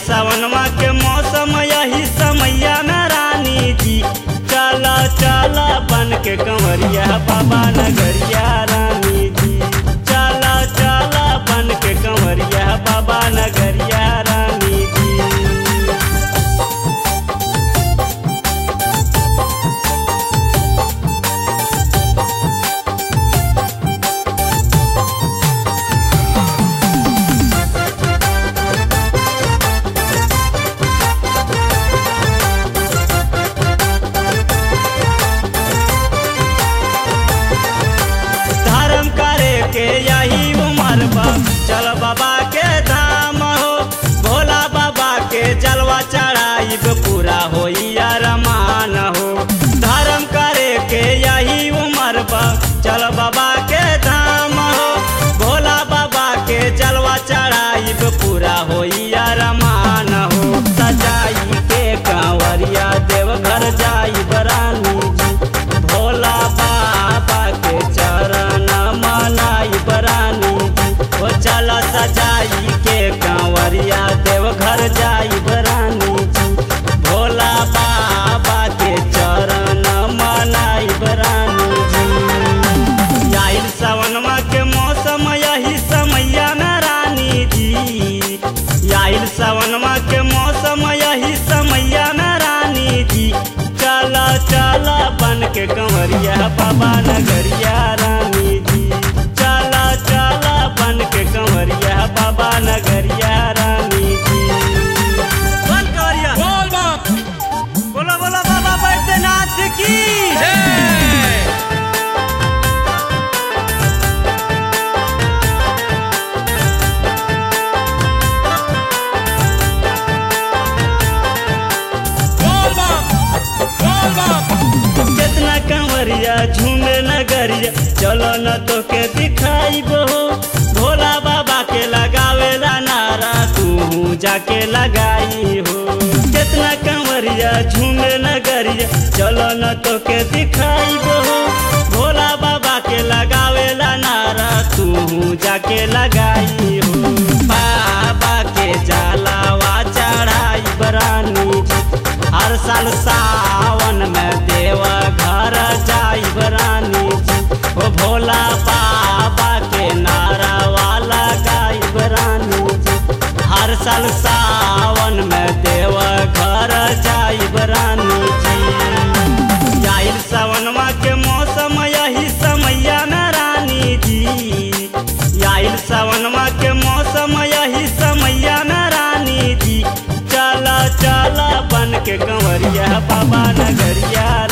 सावनमा के मौसम यही समैया में रानी जी चला चला बन के कंवरिया बाबा नगरिया रानी जी चला चला बन के कंवरिया बाबा नगरिया रानी जी धर्म करे के यही उम्र बा चल बाबा के धाम हो भोला बाबा के जलवा चढ़ाइब पूरा होई अरमान हो धर्म करे के यही उम्र बा चल बाबा के धाम हो भोला बाबा के जलवा चढ़ाइब पूरा होई अरमान हो सजाई के कांवरिया देवघर जाई बरानी जी भोला बाबा के चरण मनाई बरानी जी ओ चल सजाई के कांवरिया देवघर जाई बरानी जी भोला बाबा के चरण मनाई बरानी जी आइल सावनमा के मौसम यही समैया में रानी जी आइल सावनमा के मौसम यही समैया में रानी जी चला चला बन के कंवरिया बाबा नगरिया रानी जी चला चला बन के कंवरिया बाबा नगरिया रानी जी बोल कंवरिया बोल बम बोलो बोलो बाबा बैद्यनाथ की जय बोल बम बोल बम कितना कंवरिया झूमे नगरिया चलो न तो के दिखाई बो भोला बाबा के लगावेला नारा तू जाके लगाई हो कितना कंवरिया झूमे नगरिया चलो न तो के दिखाई बो भोला बाबा के लगावेला नारा तू जाके लगाई हो बाबा के जलावा चढ़ाई बरानी जी हर साल सावन में देव घर जाई बरानी जी ओ भोला बाबा के नारा वाला गाई बरानी जी हर साल सावन में देव घर जाई बरानी जी आइल सावनमा के मौसम यही समैया में रानी जी आइल सावनमा के मौसम यही समैया में रानी जी चला चला बन के कंवरिया बाबा नगरिया